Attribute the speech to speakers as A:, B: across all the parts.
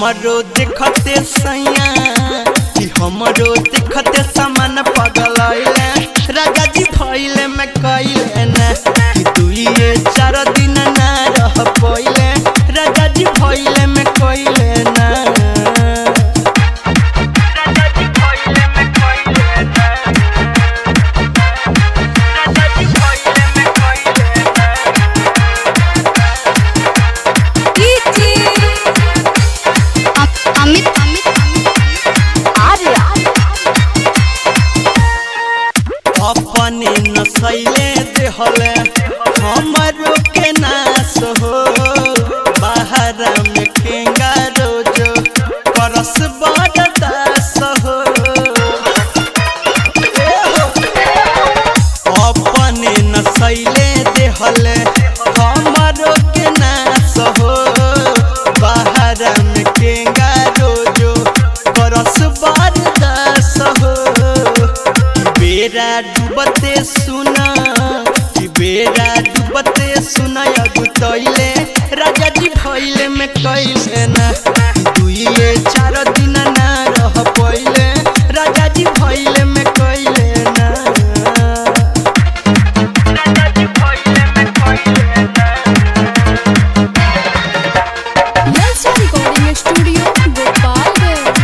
A: हमरो देखते सैया कि हमरो देखते सामान पगलैले राजा जी भइले में कइले ना कि दुइए चार दिन ना रह पइले राजा जी भइले में कइले ना राजा जी भइले में कइले ना राजा जी भइले में कइले ना
B: अमित अमित
A: अपने नसैले देहले हमरो के नाश हो बाहर में केंगा रोजो परस बड़ दास हो ए हो, अपने नसैले देहले हमरो के नाश हो बाहर में केंगा रोजो परस बड़ दास हो बेरा डूबते सुना कि बेरा डूबते सुना अगुतैले राजा जी भइले में कइले ना दुइए चार दिन ना रह पइले राजा जी भइले में कइले ना राजा जी भइले में कइले ना
B: नलसा रिकॉर्डिंग स्टूडियो गोपालगंज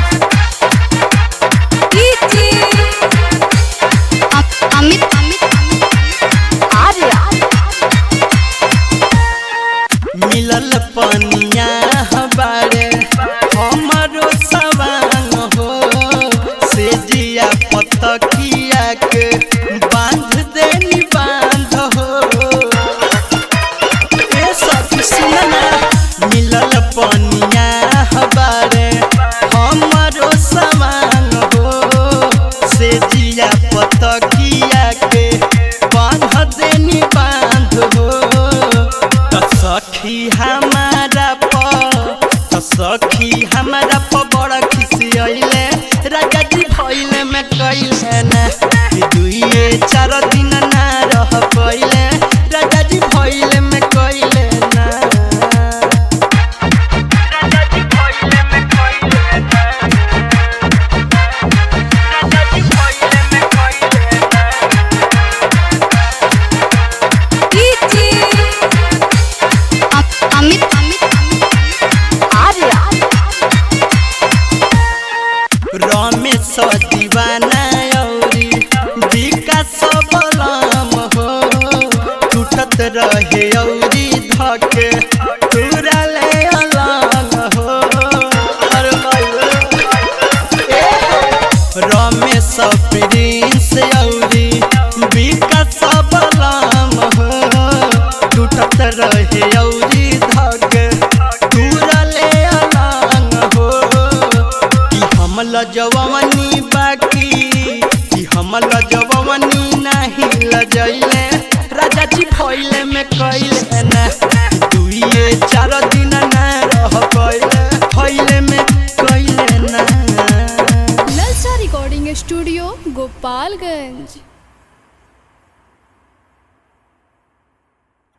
B: अमित अमित
A: मिलल पनिया हबारे हमरो सवांग हो से जिया पतकिया के बांध देनी बांध हो ए सखी सुनना मिलल पनिया हबारे हमरो सवांग हो से जिया पतकिया के बांध देनी बांध हो त सखी हमारा प त सखी हमारा प बड़ा खुशी अइले राजा जी भइले में कइले ना कि दुइए चार दिन ना रह पइले राजा जी भइले में कइले ना राजा जी भइले में कइले ना राजा जी भइले में कइले ना
B: अमित अमित
A: रमेश दीवाना औरी विकास बलम हो टूटत रहे औरी धके तोरा ले अलग हो अरे भाई ए हो। रमेश प्रिंस औरी विकास बलम हो टूटत रहे औरी धके तोरा ले अलग हो कि हम लजवनी बाकी कि हम लजवनी नहीं लजैले राजा जी भइले में कइले ना दुइए चार दिन ना रह पइले भइले में कइले ना
B: नलसा रिकॉर्डिंग स्टूडियो गोपालगंज